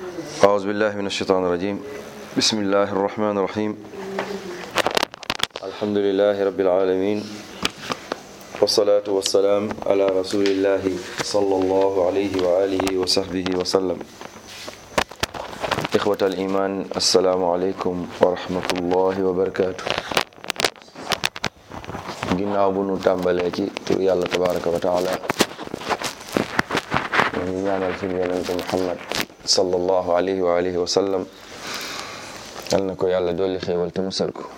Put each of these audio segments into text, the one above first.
أعوذ بالله من الشيطان الرجيم بسم الله الرحمن الرحيم الحمد لله رب العالمين والصلاة والسلام على رسول الله صلى الله عليه وآله وصحبه وسلم إخوة الإيمان السلام عليكم ورحمة الله وبركاته ginnaaw bu nu tàmbalee ci tur yàlla tabaraka wa taala ñu ngi ñaanal suñu yonente muhammad sallallahu alayhi wa alihi wa sallam yal na ko yàlla dolli xéewal te musal ko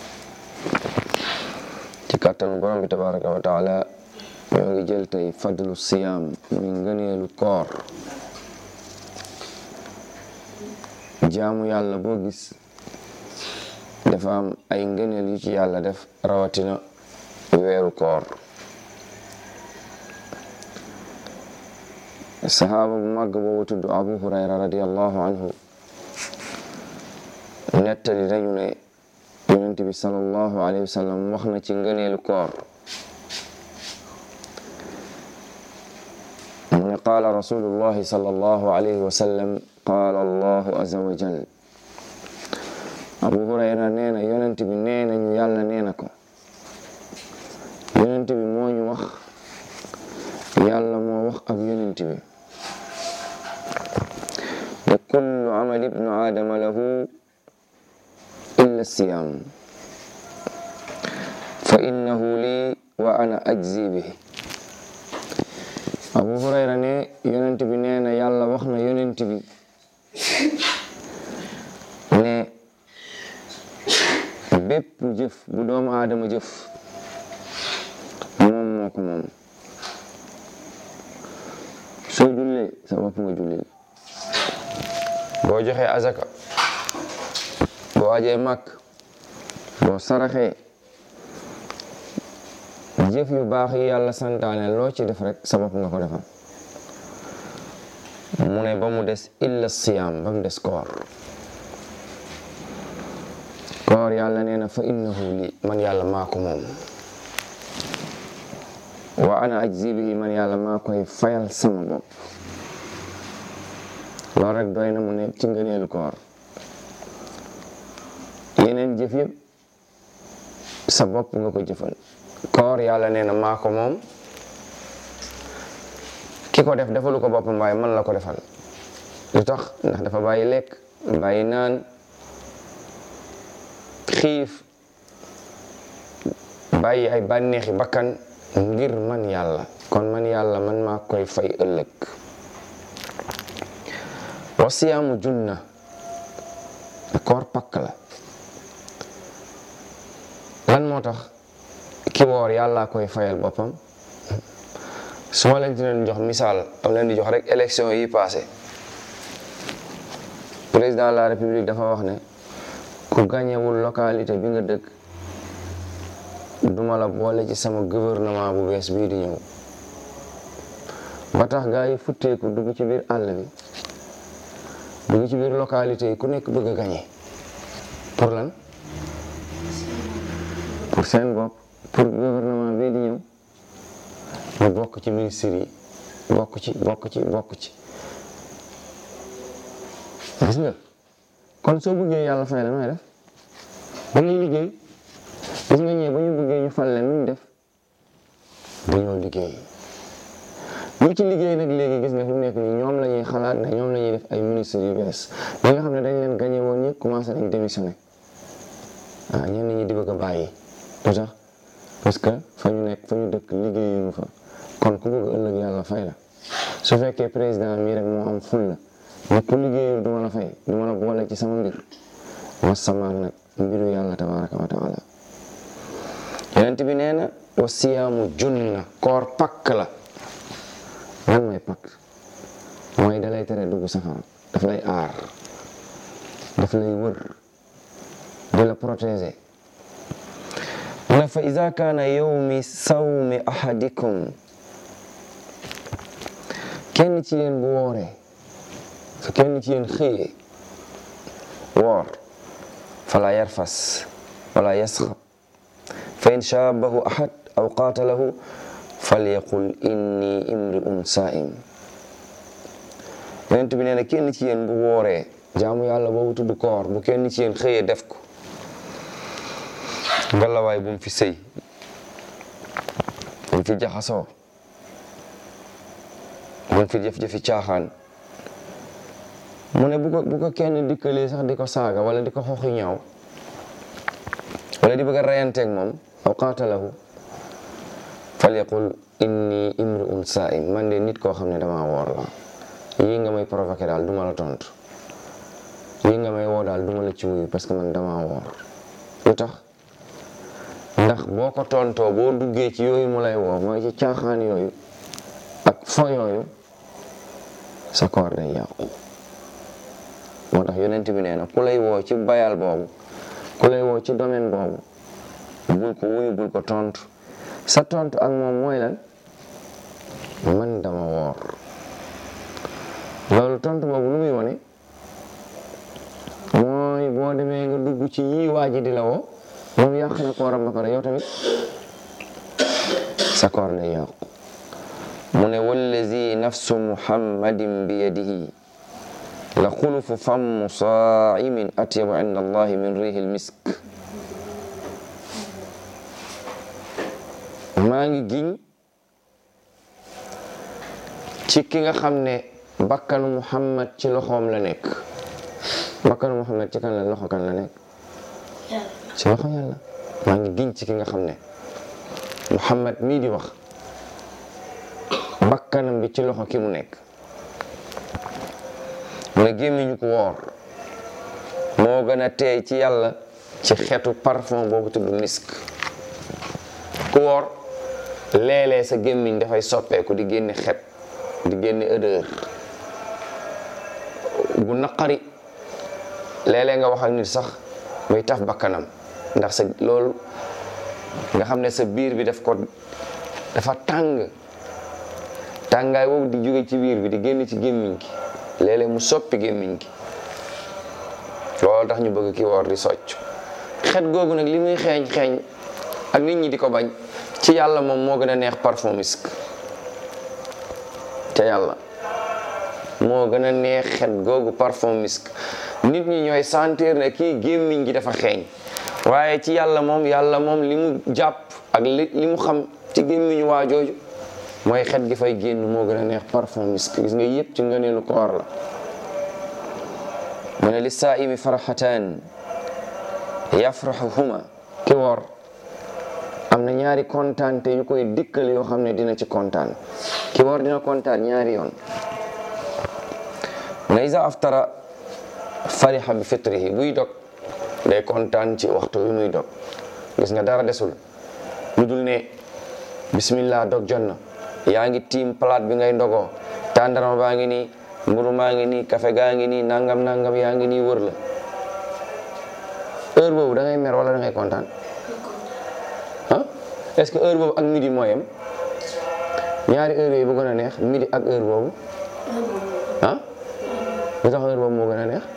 ci kàttanu borom bi tabaraka wa taala ñoo ngi jël tey fadlu siyaam muy ngëneelu koor jaamu yàlla boo gis dafa am ay ngëneel yu ci yàlla def rawatina weeru koor saxaaba bu màgg boobu tudd abu hurayra radiallahu anhu nettali nañu ne yonent bi salallahu alayhi wa sallam wax na ci ngëneelu koor mu ne qaala rasulullahi salallahu alayhi wa sallam qaala allahu aza wa jal abu hurayra nee na yonent bi nee nañu yàlla nee na ko yonent bi moo ñu wax yàlla moo wax ak yonent bi wa kullu amal ibnu aadama lahu illa siyam fa innahu lii wa ana ajzi bihi abu hurayra ne yonent bi nee na yàlla wax na yonent bi ne bépp jëf bu doomu aadama jëf moom moo ko moom soo jullee sa bopp nga jullil boo joxee azaka boo ajee màkk boo saraxee jëf yu baax yi yàlla santaane loo ci def rek sa bopp nga ko defal mu ne ba mu des illa siyaam ba mu des koor koor yàlla nee na fa innahu li man yàlla maa ko moom wa ana ajzi bihi man yàlla maa koy fayal sama bopp loolu rek doy na mu ne ci ngëneelu koor yeneen jëf yëpp sa bopp nga ko jëfal koor yàlla nee na maa ko moom ki ko def defalu ko boppam waaye man la ko defal lu tax ndax dafa bàyyi lekk bàyyi naan xiif bàyyi ay bànneexi bakkan ngir man yàlla kon man yàlla man maa koy fay ëllëg wa siyaamu junna koor pakk la lan moo tax ki woor yàlla koy fayal boppam su ma leen di leen jox misaal am leen di jox rek élection yi passé président de la république dafa wax ne ku gañewul localité bi nga dëkk duma la boole ci sama gouvernement bu bees bii di ñëw ba tax gaa yi futteeku dugg ci biir àll bi dugg ci biir localité yi ku nekk bëgg a gañe pour lan pour seen bopp pour gouvernement bii di ñëw ñu bokk ci ministère yi bokk ci bokk ci bokk ci gis nga kon soo bëggee yàlla fay la nooy def da ngay liggéey gis nga ñëwee ba ñu bëggee ñu fal leen nuñ def dañoo liggéey ñu ci liggéey nag léegi gis nga fi mu nekk nii ñoom la ñuy xalaat ne ñoom la ñuy def ay ministres yu bees ñi nga xam ne dañ leen gagné woon ñëpp commencé nañ démissionné ah ñenn ñi di bëgg a bàyyi lu tax parce que fa ñu nekk fa ñu dëkk liggéeyuñu fa kon ku bëgg ëllëg yàlla fay la su fekkee président mii rek moo am ful la mais ku liggéeyul du ma la fay du ma la boole ci sama mbir wasamaan nag mbiru yàlla tabaraka wa taala yonent bi nee na wa siyaamu junna koor pakk la lan mooy pakk mooy dalay tere dugg safara daf lay aar daf lay wër di la protéger mu ne fa ida kaana yawmi sawmi ahadikum kenn ci yéen bu wooree su kenn ci yéen xëyee woor fala yarfas wala yasxab fa in shaabahu ahad aw qaatalahu falyaqul inni imri'un saa'im yonent bi nee na kenn ci yéen bu wooree jaamu yàlla boobu tudd koor bu kenn ci yéen xëyee def ko ngalawaay bu mu fi sëy bu mu fi jaxasoo bu mu fi jëf-jëfi caaxaan mu ne bu ko bu ko kenn dikkalee sax di ko saaga wala di ko xooxi ñaaw wala di bëgg a reyanteeg moom aw qaatalahu falyaqul inni imru'un saa'im man de nit koo xam ne damaa woor la yii nga may provoqué daal duma la tontu yii nga may woo daal duma la ci wuyu parce que man damaa woor lu tax ndax boo ko tontoo boo duggee ci yooyu mu lay woo mooy ci caaxaan yooyu ak fo yooyu sa koor day yàqu moo tax yonent bi nee na ku lay woo ci bayal boobu ku lay woo ci domaine boobu bul ko wuyu bul ko tontu sa tontu ak moom mooy lan man dama woor loolu tontu boobu lu muy wone mooy boo demee nga dugg ci yii waa ji di la woo moom yàq na kooram ba pare yow tamit sa koor day yàqu mu ne wallazi nafsu muhammadin bi yadihi la xulufu fammu saa'imin atyabu inda allahi min rihi lmisk maa ngi giñ ci ki nga xam ne bakkanu muhammad ci loxoom la nekk bakkanu muhammad ci kan la loxo kan la nekk ci loxo yàlla maa ngi giñ ci ki nga xam ne muhammad mii di wax bakkanam bi ci loxo ki mu nekk mu ne gémmiñu ko woor moo gën a teey ci yàlla ci xeetu parfum boobu tudd misk ku woor léeg-léeg sa gémmiñ dafay soppeeku di génne xet di génne odeur bu naqari léeg-léeg nga wax ak nit sax muy taf bakkanam ndax sa loolu nga xam ne sa biir bi daf ko dafa tàng tàngaay boobu di jóge ci biir bi di génn ci gémmiñ gi léeg-léeg mu soppi gémmiñ gi loolu tax ñu bëgg ki woor di socc xet googu nag li muy xeeñ xeeñ ak nit ñi di ko bañ ci yàlla moom moo gën a neex parfum misk ca yàlla moo gën a neex xet googu parfum misk nit ñi ñooy sentir ne kii gémmiñ gi dafa xeeñ waaye ci yàlla moom yàlla moom li mu jàpp ak li li mu xam ci gémmiñu waa jooju mooy xet gi fay génn moo gën a neex parfum misk gis nga yëpp ci ngëneelu koor la mu ne li saaimi faraxataan yafraxuhuma ki woor am na ñaari kontaan te yu koy dikkal yoo xam ne dina ci kontaan ki woor dina kontaan ñaari yoon mu ne isa aftara farixa bi fitrihi buy dog day kontaan ci waxtu wi muy dog gis nga dara desul lu dul ne bismillah dog jot na yaa ngi tiim palaat bi ngay ndogoo tàndarma baa ngi nii mburu maa ngi nii café gaa ngi nii nangam nangam yaa ngi nii wër la heure boobu da ngay mer wala da ngay kontaan ah est-ce que heure boobu ak midi moo yem ñaari heure yooyu bu gën a neex midi ak heure boobu ah lu tax heure boobu moo gën a neex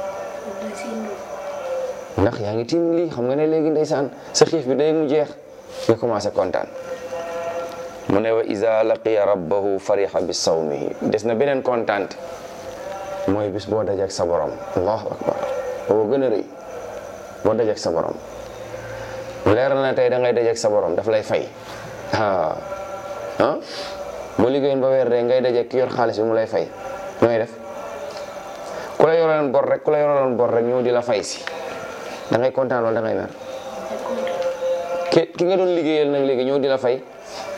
ndax yaa ngi tiim lii xam nga ne léegi ndeysaan sa xiif bi day mu jeex nga commencé kontaan mu ne wa iza laqiya rabbahu fariha bi sawmihi des na beneen kontaan mooy bis boo dajeek sa borom allahu akbar boo gën a rëy boo dajeek sa borom leer na tey da ngay dajeek sa borom daf lay fay ah ah boo liggéeyoon ba weer de ngay dajeek ki yor xaalis bi mu lay fay nooy def ku la yoroon bor rek ku la yoroon bor rek ñëw di la fay si da ngay kontaan wala da ngay mer ki ki nga doon liggéeyal nag léegi ñëw di la fay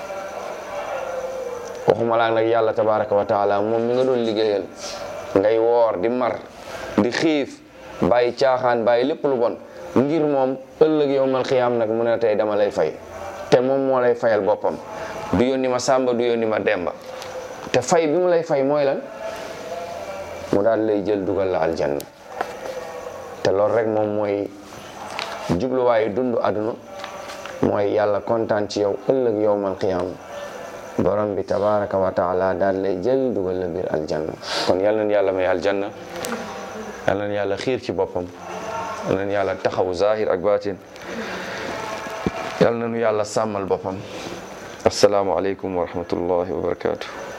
waxuma laa nag yàlla tabaraka wa taala moom mi nga doon liggéeyal ngay woor di mar di xiif bàyyi caaxaan bàyyi lépp lu bon ngir moom ëllëg yowmal xiyaam nag mu ne tey dama lay fay te moom moo lay fayal boppam du yónni ma sàmba du yónni ma demba te fay bi mu lay fay mooy lan mu daal lay jël dugal la aljanna te loolu rek moom mooy jubluwaayu dund àdduna mooy yàlla kontaan ci yow ëllëg yowmal xiyaam borom bi tabaraka wa taala daal lay jël dugal la biir aljanna kon yal nañu yàlla may aljanna yal nañu yàlla xiir ci boppam yal nañu yàlla taxawu zahir ak batin yal nañu yàlla sàmmal boppam asalaamu aleykum wa rahmatullahi wa barakatuh